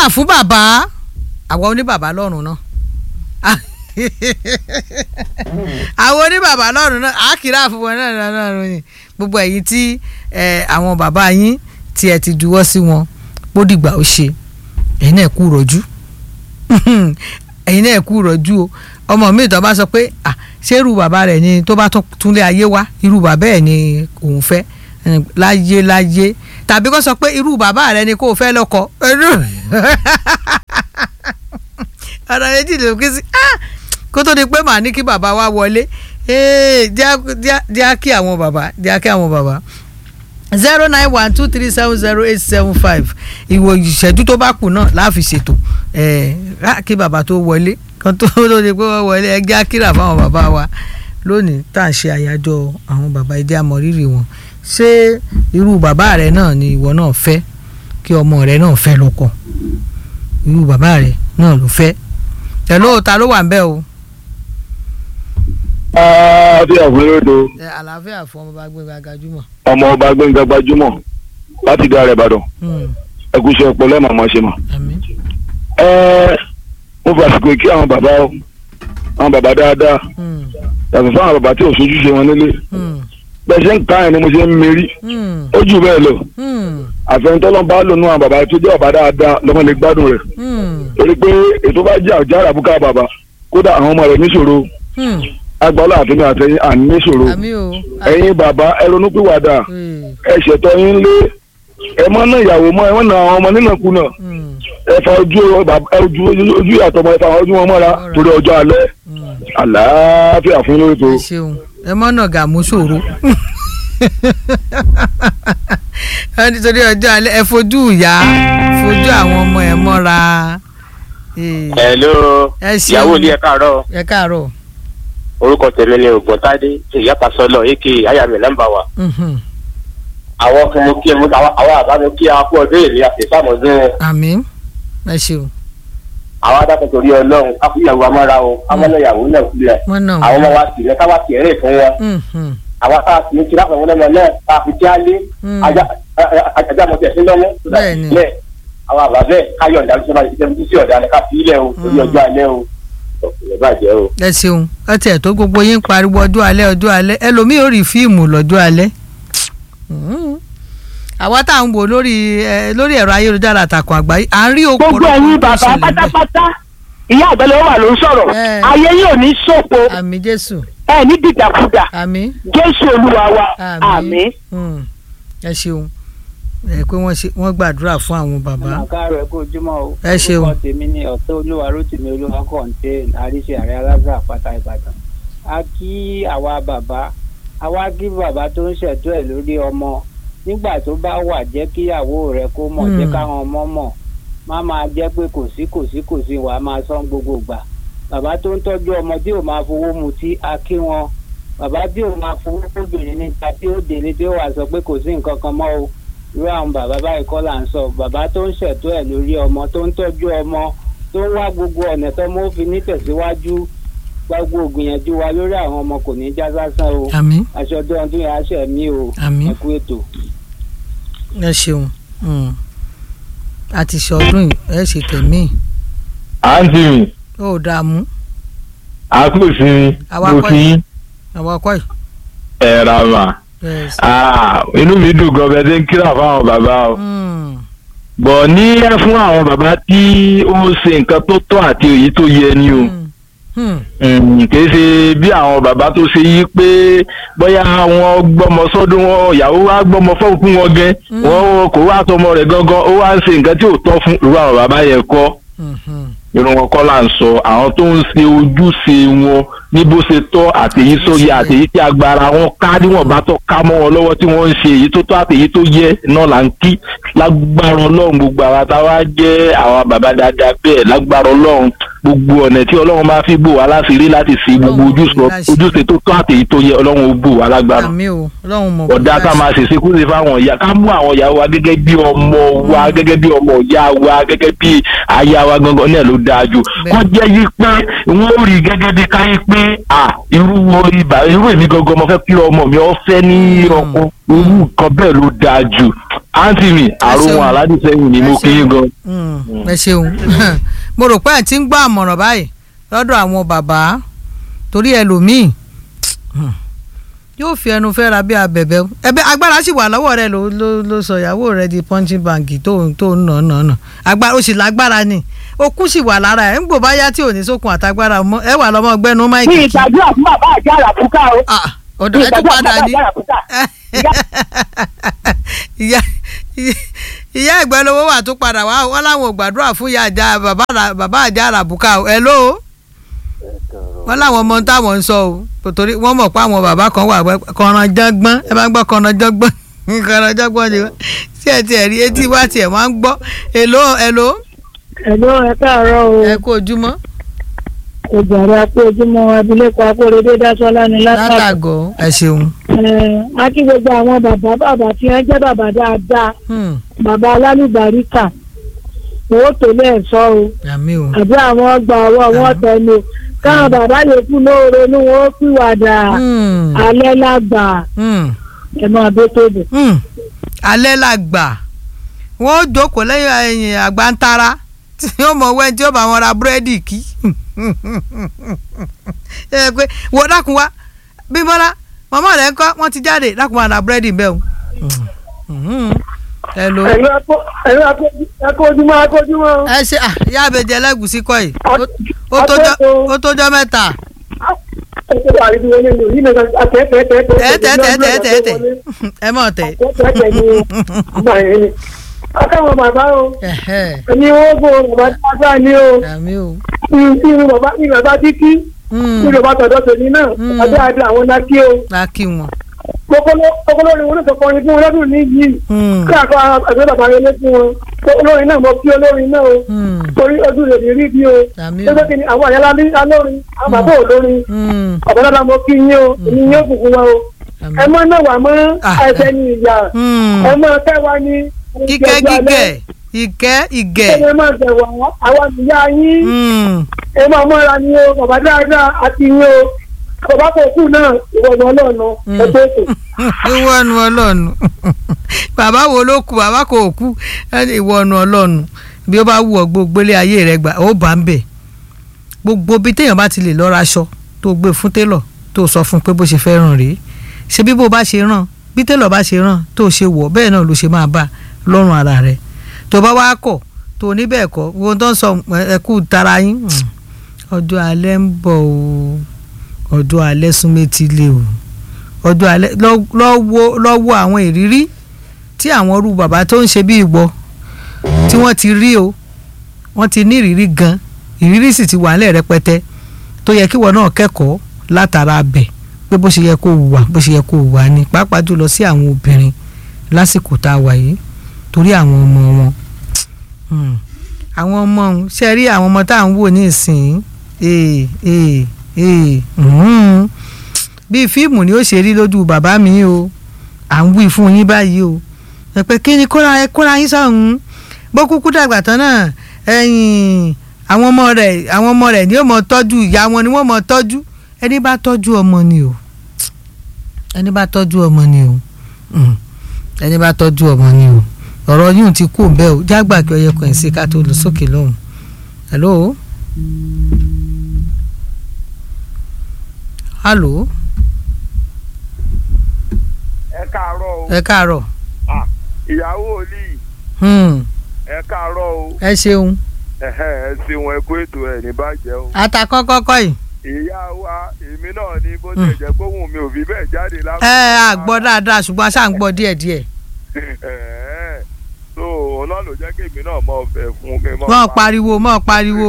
kíra fún bàbá àwọn oníbàbá lọ́rùn náà àwọn oníbàbá lọ́rùn náà á kíra fún wọn náà lọ́rùn yìí gbogbo ẹ̀yin tí àwọn bàbá yín tí ẹ ti juwọ́ sí wọn bó dìgbà ó ṣe ẹ̀yin náà kú rọ̀jú ẹ̀yin náà kú rọ̀jú o ọmọ mi tó bá sọ pé ṣé irú bàbá rẹ̀ ni tó bá túnlé ayé wá irú bàbá ẹ̀ ni òun fẹ́ láyé láyé tàbí kó sọ pé irú bàbá rẹ̀ ni kò fẹ́ lọ́kọ ọ̀rọ̀ méjì ló kí sí kó tó di pé màá ní kí bàbá wa wọlé díá kí àwọn bàbá díá kí àwọn bàbá zero nine one two three seven zero eight seven five ìwò ìṣẹ́jú tó bá kù náà láàfi ṣètò kí bàbá tó wọlé kan tó tó di pé wọ́n wọlé ẹgbẹ́ akíra fáwọn bàbá wa lónìí tá à ń ṣe àyájọ́ àwọn bàbá ẹjẹ́ àmọ̀rírì wọn ṣé irú bàbá rẹ náà ni ìwọ náà fẹ́ kí ọmọ rẹ náà fẹ́ lọ́kọ irú bàbá rẹ náà ló fẹ́ ẹ̀ lóòótá ló wà ń bẹ̀ o àlàáfíà fún lódo. àlàáfíà fún ọmọ bá gbẹngà gbajúmọ̀. ọmọ ọba gbẹngà gbajúmọ̀ láti dá rẹ ìbàdàn. ẹ kú iṣẹ́ ọpọlọ ẹ máa máa ṣe mà. ẹ mo fàsìkò kí àwọn bàbá o àwọn bàbá dáadáa yàtọ̀ fún àwọn bàbá tí ò sojúṣe wọn nílé. bẹ́ẹ̀ ṣe ń ká ẹ̀ ni mo ṣe ń mérí. ó jù bẹ́ẹ̀ lọ. àfẹnutọ́lọ́ bá lò nú àwọn bàbá tó jẹ́ bàbá dáadáa lọ́mọ lè gbádùn rẹ̀. torí pé ètò bá jẹ́ àjàrà bùkà bàbá kódà àwọn ọmọ rẹ̀ níṣòro agbọ́lá àti ní àtẹ̀yìn àníṣòro ẹ̀yin bàbá ẹ ronúpìwàdà ẹ ṣètò yín lé ẹ mọ́ náà ìyàwó mọ́ ẹ mọ́ náà àwọn ọmọ nínàkúnà ẹ fa ojú ojú ojú ìyàtọ̀ mọ́ ẹ fa ojú wọn mọ́ra torí ọjọ́ alẹ́ àlàáfíà fún lórí tó. ẹ mọ́ náà gàmú ṣòro nítorí ọjọ́ alẹ́ ẹ fojú ìyá fojú àwọn ọmọ ẹ mọ́ra. hello ìyàwó ni ẹ káàárọ̀. ẹ káàárọ̀ orúkọ tèmi ni ògbóntádé ìyápasọlọ èké ayàmì nọ́mbà wa. àwọn kan mo kí ẹ mo àwọn àbá mo kí ẹ kú ọdún èlé àfẹsàmọdún. àmín ẹ ṣeun. àwọn adákan torí Ọlọ́run káfíyàwó amára o amọnàyàwó náà kulẹ àwọn ọmọ wa sì ní káwá sì rìn fún wọn. àwọn tá a sì ní kí láfẹ wọn lọmọ náà tá a fi já lé ajá mọtẹ sí lọ́mú. bẹ́ẹ̀ àwọn àbá bẹ́ẹ̀ káyọ̀ ọ̀dà ló ṣe máa ṣiṣẹ́ sí ọ̀dà ní ká fi ilẹ̀ o torí ọjọ́ alẹ́ o ẹ ṣeun ẹ tiẹ̀ tó gbogbo yín pariwo ọjọ́ alẹ́ ọjọ́ alẹ́ ẹlòmíì ò rí fíìmù lọ́jọ́ alẹ́ àwa tá à ń wò lórí lórí ẹ̀rọ ayélujára àtàkùn àgbáyé à ń rí òpó gbogbo ẹ̀yin bàbá pátápátá ìyá àgbẹ̀lẹ̀ wà ló ń sọ̀rọ̀ ayé yóò ní ṣòfò àmín jésù ẹ ní dìdàkudà àmín jésù olúwa wa àmín. ẹ ṣeun ẹ pé wọ́n ṣe wọ́n gbàdúrà fún àwọn bàbá. àkàrọ̀ ẹ kó ojúmọ́ o. ẹ ṣeun orúkọ tèmi ni ọ̀tọ́ olúwa rótìmí olúwa kọ̀ǹtẹ́ẹ̀n àríṣe ààrẹ alága àpáta ìbàdàn. a kí àwa bàbá àwa kí bàbá tó ń ṣètò ẹ̀ lórí ọmọ nígbà tó bá wà jẹ́ kíyàwó rẹ̀ kó mọ̀ jẹ́ káwọn ọmọ mọ̀ má máa jẹ́ pé kò sí kò sí kò sí wàá máa sán gbogbo gbà bàbá tó ń tọ́jú ọmọ tí ò máa fowó mutí a kí wọn bàbá tí ò máa fowó fóbìnrin níta tí ó délé tí ó wà sọ pé kò sí nǹkan kan mọ́ o irú àwọn bàbá báyìí kọ́ là ń sọ bàbá tó ń ṣètò ẹ̀ lórí ọmọ tó ń tọ́jú ọmọ tó ń wá gbogbo ọ̀nà tó mọ́ fi nítẹ̀síwájú gbogbo ògbìyànjú wa lórí àwọn ọmọ kò ní já sásán o àmín aṣọ ọdún ọdún yẹn aṣẹ mi o àmín ẹ kú ètò. ẹ ṣeun a ti ṣe ọdún yìí ẹ ṣe tẹ̀mí. àǹtí mi ó dààmú. àkùsí mi mo kí yín. àwa kọ́ ẹ̀. ẹ ra mà inú mi dùn gan bẹ́ẹ̀ tí ń kíra fáwọn bàbá o bọ̀ ní ẹ fún àwọn bàbá tí ó ṣe nǹkan tó tọ́ àti èyí tó yẹ ni o kìí ṣe bí àwọn bàbá tó ṣe yí pé bóyá wọn gbọ́mọ sọ́dún wọn ìyàwó wa gbọ́mọ fún wọn gẹ́ wọn kò wá tọmọ rẹ̀ gangan ó wá ń ṣe nǹkan tí ò tọ́ fún irú àwọn bàbá yẹn kọ́ irun wọn kọ́ là ń sọ àwọn tó ń ṣe ojúṣe wọn ní bó ṣe tọ́ àtèyí tó yẹ àtèyí tí agbára wọn ká níwọ̀n bá tọ́ ká mọ́ wọn lọ́wọ́ tí wọ́n ń ṣe èyí tó tọ́ àtèyí tó yẹ náà là ń kí lágbára ọlọ́run gbogbo àwa táwa jẹ́ àwọn bàbá dáadáa bẹ́ẹ̀ lágbára ọlọ́run gbogbo ọ̀nà tí ọlọ́run bá fi bò wá láṣìírí láti fi gbogbo Ọlọ́run ojúṣe bò wá láṣìírí. ojúṣe tó tó àtèyí tó yẹ ọlọ́run ó bò wá lágbára àmì o ọlọ́run mọ̀ ọ̀dà ká máa ṣèṣe kó ṣe fáwọn ìyá ká mú àwọn ìyá wa gẹ́gẹ́ bí ọmọ wa gẹ́gẹ́ bí ọmọ ìyá wa gẹ́gẹ́ bí aya wa gangan náà ló dáa jù Bẹ́ẹ̀. kó jẹ́ yí pé wọ́n ó rí gẹ́gẹ́ bí káyé pé à irú wo ibà irú èmi gangan mo fẹ́ kí ọmọ mi ọ fẹ́ ní ọkọ irú nǹkan bẹ́ẹ̀ ló dáa jù àǹtí mi àrùn ṣeun. aládìsẹ́yìn ni mo Ẹ kí yín gan. Mm, ẹ ṣeun mo rò pé ẹ ti ń gbọ́ àmọ̀ràn báyìí lọ́dọ̀ àwọn bàbá torí ẹlòmíì mm, yóò fi ẹnu fẹ́ ra bí abẹ̀bẹ̀ ẹbẹ agbára sì wà lọ́wọ́ rẹ ló ló ló sọ ìyàwó rẹ di punching bag tó tó ń nà nà nà agbára ó sì lágbára ni okun sì wà lára ẹ ń gbò bá yá tí ò ní sókun àtagbára mọ́ ẹ wà lọ́mọ gbẹ́nu ní máìkì kí ìgbàdúrà fún bàbá àti àràfúkà o Ah, ní ọ̀dọ̀ ẹ tún ìgbàdúrà fún padà bàbá ní àti àràfúkà ìyá ìyá ìgbẹ́ lówó wà tó padà wá wọn láwọn ò gbàdúrà fún ìyá àjà bàbá àrà- bàbá àjà àràbùkà o ẹ ló wọn láwọn ọmọ táwọn ń sọ o torí wọn mọ̀ pé àwọn bàbá kan wà kọ̀ọ̀ràn jọ́gbọ́n ẹ bá gbọ́ kọ̀ọ̀ràn jọ́gbọ́n kọ̀ọ̀ràn jọ́gbọ́n ni wọ́n tí ẹ tiẹ̀ rí etí wá tiẹ̀ wọ́n á ń gbọ́ èló èló ẹ̀lọ́ ẹ káàárọ̀ o ẹ kú ojúmọ́ òjàrà pé ojúmọ́ abilékọ akóredé dásọ́lá ni látàkùn. látàgọ́ ẹ ṣeun a kí gbogbo àwọn bàbá bàbá tí wọ́n jẹ́ bàbá dáadáa Hmm, bàbá alálùbáríkà owó tó lè sọ o àmì o àbí àwọn ọgbà ọwọ́ wọn tẹnu káwọn bàbá yòókù ló ronú wọn ó pìwàdà Hmm, alẹ́ lágbà hmm. ẹ̀ máa bó tóbi. Hmm, alẹ́ la gbà wọ́n ó jókòó lẹ́yìn ẹ̀yìn àgbántara tí ó mọ̀ wẹ́n tí ó bá wọn ra búrẹ́dì kí ẹ pé wọ́n dákun wá bímbọ́lá màmá rẹ̀ ń kọ́ wọ́n ti jáde dákun wá ra búrẹ́dì bẹ́ẹ̀ o. hello ẹ̀lú ẹ̀kọ́ ojúmọ́ ẹ̀kọ́ ojúmọ́. ẹ ṣe ah, ìyá àbẹ̀jẹ̀ ẹlẹ́gùsí kọ́ yìí Ó- ó tójọ́- ó tójọ́ mẹ́ta tẹ́tẹ́tẹ́tẹ́tẹ́ ẹ mọ̀ tẹ́ akáwọn bàbá o ẹ̀hẹ́, ẹni owó bò bàbá dáadáa ni o àmì o. irú bàbá ní bàbá títí Hmm, irú bàbá tọ̀dọ̀ tèmi náà Mm. bàbá dáadáa àwọn lákì o lákì wọn. kókóló ni wọn náà sọ kọrin fún wọn lọ́dún ní yìí Hmm, káàkó àgbẹ̀ bàbá yẹn lé fún wọn olórin náà mọ kí olórin náà o hmm, torí ojú rẹ̀ ní rí bí o àmì o. lọ́jọ́ kìíní àwọn àyálà ní alórin àwọn bàbá olórin Hmm, ọ̀bẹ dáadáa mọ kí yín o èmi yín ó bùkún wa o àmì. ẹ mọ náà wà mọ Ah. ẹsẹ ní ìyá Hmm, ẹ mọ kẹwàá ní kíkẹ́ gígẹ̀ ìkẹ́ ìgẹ̀. ẹ máa tẹ̀wọ̀ àwọn ìyá yín Hmm, ẹ máa mọ́ra ni o bàbá dáadáa àti yín o bàbá kò kú náà ìwọ̀nà ọlọ́ọ̀nà ẹgbẹ́ ètò. ìwọ́nu ọlọ́nu bàbá wo ló kú bàbá kò kú ìwọ́nu ọlọ́nu bí ó bá wù ọ́ gbogbo ilé ayé rẹ gbà ó bá ń bẹ̀ gbogbo bí téèyàn bá ti lè lọ́ra aṣọ tó gbé fún télọ̀ tó sọ fún pé bó ṣe fẹ́ ràn rèé ṣe bí bó bá ṣe ràn bí télọ̀ bá ṣe ràn tó ṣe wọ̀ bẹ́ẹ̀ náà ló ṣe máa bá lọ́rùn ara rẹ̀ tó bá wá kọ̀ tó ní bẹ́ẹ̀ kọ́ wo tó ń sọ ẹkú tara yín hmm, ọjọ́ alẹ́ ń bọ̀ o ọjọ́ alẹ́ súnmẹ́tì lé o ọjọ́ alẹ́ lọ- lọ́wọ́ lọ́wọ́ àwọn ìrírí tí àwọn irú bàbá tó ń ṣe bí ìwọ tí wọ́n ti rí o wọ́n ti ní ìrírí gan ìrírí sì ti wà nílẹ̀ rẹpẹtẹ tó yẹ kí ìwọ náà kẹ́kọ̀ọ́ látara bẹ̀ pé bó ṣe yẹ kó wà bó ṣe yẹ kó wà ní pàápàá jùlọ sí àwọn obìnrin lásìkò tá a wà yìí torí àwọn ọmọ wọn Hmm. àwọn ọmọ ọ̀hún ṣe rí àwọn ọmọ tá à ń wò ní ìsìn ee ee ee hmm bíi fíìmù ni ó ṣe rí lójú bàbá mi o à ń wí fún yín báyìí o ẹ pé kí ni kóra ẹ kóra yín sọ̀hún bó kúkú dàgbà tán náà ẹ̀yìn àwọn ọmọ rẹ̀ àwọn ọmọ rẹ̀ ni ó mọ tọ́jú ìyá wọn ni wọ́n mọ tọ́jú ẹni bá tọ́jú ọmọ ni o ẹni bá tọ́jú ọmọ ni o Mm. ẹni bá tọ́jú ọmọ ni o ọ̀rọ̀ yìí ti kú bẹ́ẹ̀ o jágbà kí ọyẹ kan sí ká tó lọ sókè lọ́hùn hello hello ẹ káàárọ̀ o ẹ káàárọ̀ ìyàwó olí Hmm. ẹ káàárọ̀ o ẹ ṣeun ẹhẹ ẹ ṣeun ẹ kó ètò ẹ ní bàjẹ́ o atakọ́kọ́kọ́ yìí ìyá wa èmi náà ní bó ṣe jẹ́ pé òun mi ò fi bẹ́ẹ̀ jáde lápò. ẹ à gbọ́ dáadáa ṣùgbọ́n a ṣáà ń gbọ́ díẹ̀díẹ̀ so ọlọ́run ló jẹ́ kí èmi náà mọ̀ fẹ́ fún mi mọ̀ mọ́ pariwo mọ́ pariwo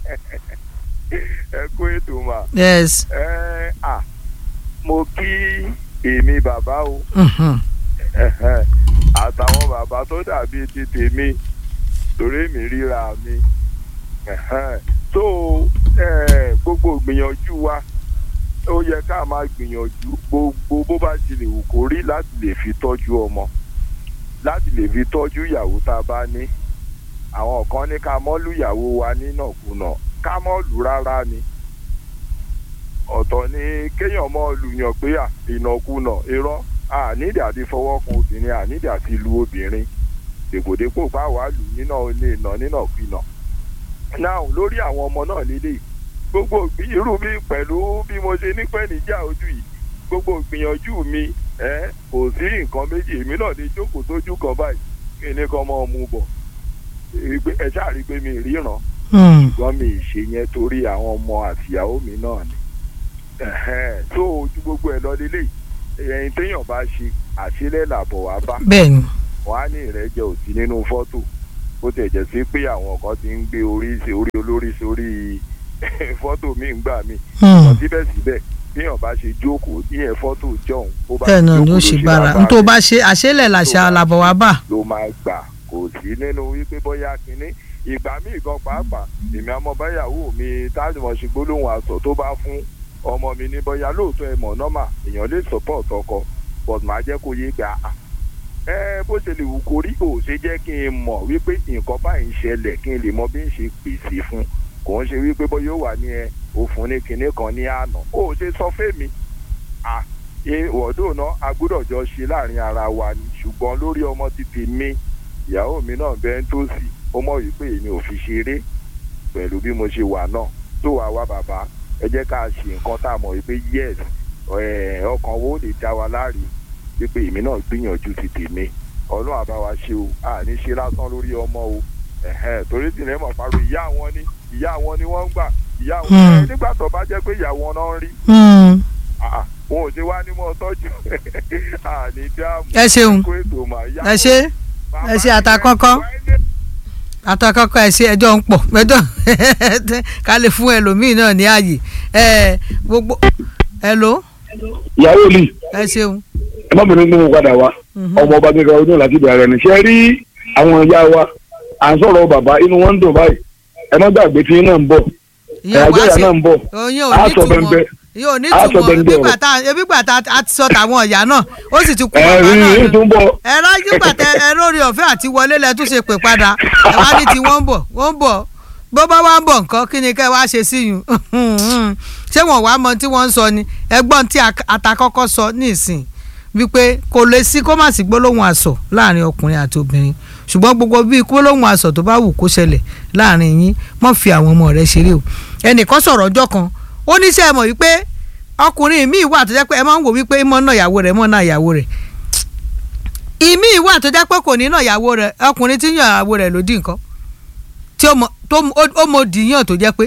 ẹ kó ètò mà yes ẹ à mo kí èmi bàbá o Mhm. ẹhẹ, àtàwọn bàbá tó dàbí ti tèmi torí mi ríra mi ẹhẹ, so gbogbo ìgbìyànjú wa ó yẹ ká máa gbìyànjú gbogbo bó bá ti lè wù kó rí láti lè fi tọ́jú ọmọ láti lè fi tọ́jú ìyàwó tá a bá ní àwọn kan ní ká mọ́ lù ìyàwó wa nínàkúnà ká mọ́ lù rárá ni ọ̀tọ̀ ni kéèyàn mọ́ lùyàn pé ìnàkúnà irọ́ ànídìí àti fọwọ́ kan obìnrin ànídìí àti lu obìnrin dèpòdépò bá wàá lù nínà ní ìnà nínàkúnà náà lórí àwọn ọmọ náà lélẹ̀ gbogbo irú mi pẹ̀lú bí mo ṣe nípẹ́ níjà ojú yìí gbogbo ìgbìyànjú mi ẹ kò sí nǹkan méjì èmi náà lè jókòó sójú kan báyìí kí ni kan máa mú bọ̀ ẹ ṣáà rí i pé mi ríran ṣùgbọ́n mi ì ṣe yẹn torí àwọn ọmọ àtìyàwó mi náà ni tó ojú gbogbo ẹ lọ lélẹ̀ ẹ̀yìn téèyàn bá ṣe àṣílẹ̀ làbọ̀ wá bá bẹ́ẹ̀ni wọ́n á ní ìrẹ́jẹ òsì nínú fọ́tò bó tẹ̀ jẹ́ sí pé àwọn kan ti ń gbé orí orí olórí sórí fọ́tò mi ń gbà mí wọ́n síbẹ̀síbẹ̀ bíyàn bá ṣe jókòó níyẹn fọ́tò jọ̀hún ó bá bẹ́ẹ̀ náà ni ó ṣe bára n tó bá ṣe àṣẹlẹ̀ làṣà àlàbọ̀ wá bà. ló máa gbà kò sí nínú wípé bóyá kínní ìgbà míì gan pàápàá èmi àmọ́ báyàwó mi tájùmọ̀ ṣe gbólóhùn aṣọ tó bá fún ọmọ mi ní bóyá lóòótọ́ ẹ mọ̀ nọ́mà èèyàn lè support ọkọ but màá jẹ́ kó yé gbà á ẹ bó ṣe lè wù kó rí kò ṣe jẹ́ kí n mọ̀ wípé nǹkan báyìí ń ṣẹlẹ̀ kí n lè mọ bí n ṣe pèsè fún kò ń ṣe wípé bóyá ó wà ní ẹ òfun ní kinní kan ní àná ó ṣe sọ fẹ́mi à ìwọ́dọ̀ náà a gbọ́dọ̀ jọ ṣe láàrin ara wa ni ṣùgbọ́n lórí ọmọ ti tèmi ìyàwó mi náà bẹ́ẹ̀ ń tó sí ó mọ̀ wípé èmi ò fi ṣeré pẹ̀lú bí mo ṣe wà náà tó wà wá bàbá ẹ jẹ́ ká ṣe nǹkan tá a mọ̀ wípé yes ọkàn wo lè dá wa láre wípé èmi náà gbìyànjú ti tèmi ọlọ́run àbá wa ṣe o àní ṣe lásán lórí ọmọ o torí tí lẹ́mọ̀ pariwo ìyá wọn ni ìyá wọn ni wọ́n ń gbà ìyá wọn nígbà tó bá jẹ́ pé ìyá wọn náà ń rí wọn ò ṣe wá ní mọ́ tọ́jú àní dáàmú ẹ ṣeun ẹ ṣe ẹ ṣe àtàkọ́kọ́ àtàkọ́kọ́ ẹ ṣe ẹjọ́ ń pọ̀ ẹjọ́ ká lè fún ẹlòmíì náà ní ààyè ẹ gbogbo hello. ìyàwó mi ẹ ṣeun. ẹ má bínú gbóhùn padà wá ọmọ ọba gẹ́gẹ́ ọdún láti bẹ̀rẹ̀ ní ṣe rí àwọn ìyá wa à ń sọ̀rọ̀ bàbá inú wọn ń dùn báyìí ẹ má gbàgbé tí náà ń bọ̀ ẹ̀ẹ́dẹ́yà náà ń bọ̀ á sọ bẹ́ẹ̀ yóò ní túmọ̀ ebi gbàtà ebi gbàtà a ti sọ tàwọn ọ̀yà náà ó sì ti kú bàbá náà ẹ̀rín tó ń bọ̀. ẹ rájú gbàtà ẹ lórí ọ̀fẹ́ àti wọlé lẹ tún ṣe pè padà ẹ wá ní tí wọ́n ń bọ̀ wọ́n ń bọ̀ bó bá wá ń bọ̀ nǹkan kí ni kẹ́ wá ṣe sí yùn ṣé wọ́n wá mọ tí wọ́n ń sọ ni ẹgbọ́n tí atakọ́kọ́ sọ ní ìsìn wípé kò lè sí kó má sí gbólóhùn àsọ láàrin ọkùnrin àti obìnrin ṣùgbọ́n gbogbo bíi gbólóhùn àsọ tó bá wù kó ṣẹlẹ̀ láàrin yín mọ́ fi àwọn ọmọ rẹ̀ ṣeré o ẹnìkan sọ̀rọ̀ ọjọ́ kan ó ní sẹ́ ẹ mọ̀ wípé ọkùnrin míì wà tó jẹ́ pé ẹ máa ń wò wípé mọ́ náà ìyàwó rẹ̀ mọ́ náà ìyàwó rẹ̀ ìmí wà tó jẹ́ pé kò ní náà ìyàwó rẹ̀ ọkùnrin tí yàn ìyàwó rẹ̀ ló dì nǹkan tí ó mọ dìíyàn tó jẹ́ pé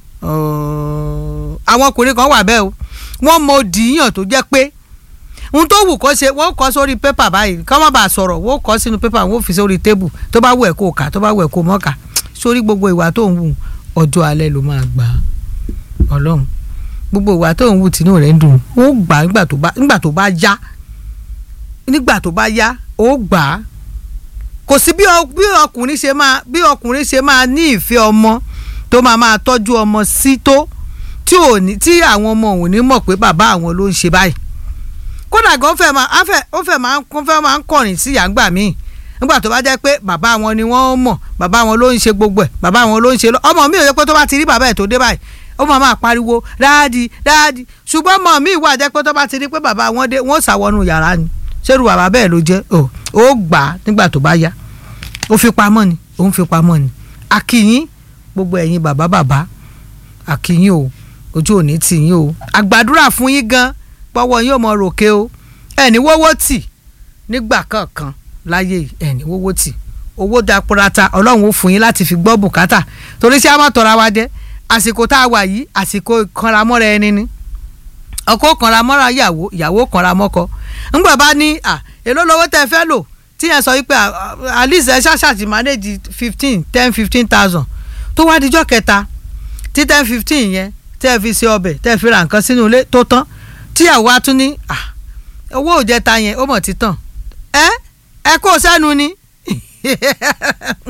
àwọn ọkùnrin kan wà bẹ́ẹ̀ o wọ́n mọ dìíyàn tó jẹ́ pé ohun tó wù kó ṣe wọ́n kọ́ sórí pépà báyìí kọ́ má bàa sọ̀rọ̀ wọ́n kọ́ sínú pépà wọ́n fi sórí tébù tó bá wù ẹ́ kó kà tó bá wù ẹ́ kó mọ́ kà sórí gbogbo ìwà tó ń wù ọjọ́ alẹ́ ló máa gbà á ọlọ́run gbogbo ìwà tó ń wù tínú rẹ̀ ń dùn ó gbà á nígbà tó bá nígbà tó bá yá nígbà tó bá yá ó gbà á kò sí bí ọkùnrin ṣe máa bí ọkùnrin ṣe máa ní ìfẹ́ ọmọ tó máa máa tọ́jú ọmọ sí tó tí ò ní tí àwọn ọmọ òun ní mọ̀ pé bàbá àwọn ló ń ṣe báyìí kódà gan fẹ́ máa afẹ́ ó fẹ́ máa ń fẹ́ máa ń kọ̀rìn sí yàgbà míì nígbà tó bá jẹ́ pé bàbá wọn ni wọ́n mọ̀ bàbá wọn ló ń ṣe gbogbo ẹ̀ bàbá wọn ló ń ṣe ọmọ mi ò yẹ pé tó bá ti rí bàbá ẹ̀ tó dé báyìí ó máa máa pariwo dáàdì dáàdì ṣùgbọ́n ọmọ mi wà jẹ́ pé tó bá ti rí pé bàbá wọn dé wọ́n ṣàwọnú yàrá ni ṣerú bàbá bẹ́ẹ̀ ló jẹ́ ó gbà á nígbà tó bá yá ó fi pamọ́ ni ó ń fi pamọ́ ni àkìyín gbogbo ẹ̀yin bàbá bàbá àkìyín o ojú òní tì yín o àgbàdúrà fún yín gan pọ́wọ́ yín ò mọ ròkè o ẹni wọ́wọ́ tì nígbà kankan láyé ẹni wọ́wọ́ tì owó dapòrata ọlọ́run ó fún yín láti fi gbọ́ bùkátà torí sí àmọ́ tọ́ra wa jẹ́ àsìkò tá a wà yìí àsìkò ìkanramọ́ra ẹni ni ọkọ kanramọ́ra ìyàwó ìyàwó kanramọ́kọ ńgbà bá ní à èló lówó tẹ́ fẹ́ lò tí yẹn sọ wípé at least ẹ ṣàṣàtì manage fifteen ten fifteen thousand tó wá dijọ́ kẹta tí ten fifteen yẹn tẹ́ ẹ fi ṣe ọbẹ̀ tẹ́ ẹ fi ra nǹkan sínú ilé tó tán tíyàwó á tún ní owó òjẹta yẹn ó mọ̀ títàn ẹ ẹ kó sẹ́nu ni ẹ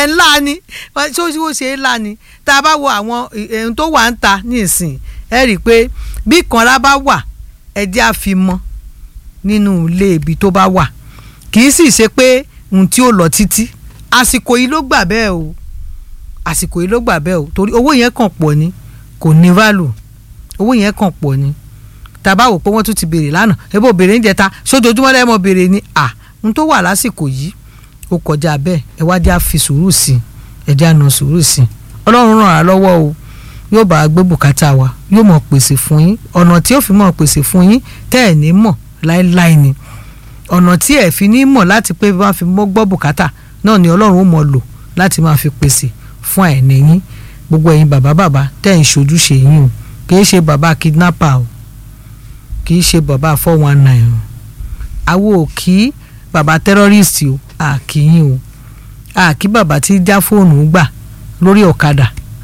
ẹ̀ ńlá ni ṣé ó ṣe é ńlá ni tá a bá wo àwọn ohun tó wà ń ta ní ìsìn ẹ rí i pé bí ìkanra bá wà ẹjẹ́ á fi mọ́ nínú ilé ibi tó bá wà kì í sì ṣe pé ohun tí ó lọ títí àsìkò yìí ló gbà bẹ́ẹ̀ o àsìkò yìí ló gbà bẹ́ẹ̀ o torí owó yẹn kàn pọ̀ ni kò ní value owó yẹn kàn pọ̀ ni tàbá wò pé wọ́n tún ti béèrè lánàá ebo béèrè ń jẹta sójoojúmọ́ lẹ́mọ̀ béèrè ni à ń tó wà lásìkò yìí ó kọjá bẹ́ẹ̀ ẹ wá já fi sùúrù sí ẹ já nà sùúrù sí ọlọ́run ràn á lọ́wọ́ o yóò bá a gbé bùkátà wa yóò mọ̀ pèsè fún yín ọ̀nà tí ó fi mọ̀ pèsè fún yín tẹ́ ẹ̀ ní mọ̀ láéláé ni ọ̀nà tí ẹ̀ fi ní mọ̀ láti pé bá fi mọ́ gbọ́ bùkátà náà ni ọlọ́run ó mọ̀ lò láti máa fi pèsè fún àìní yín gbogbo ẹ̀yin bàbá bàbá tẹ́ ẹ̀ ń ṣojúṣe yín o kì í ṣe bàbá kidnapper o kì í ṣe bàbá four one nine o àwo ò kí bàbá terrorist o a kì í yín o a kí bàbá tí já fóònù gbà lórí ọ̀kadà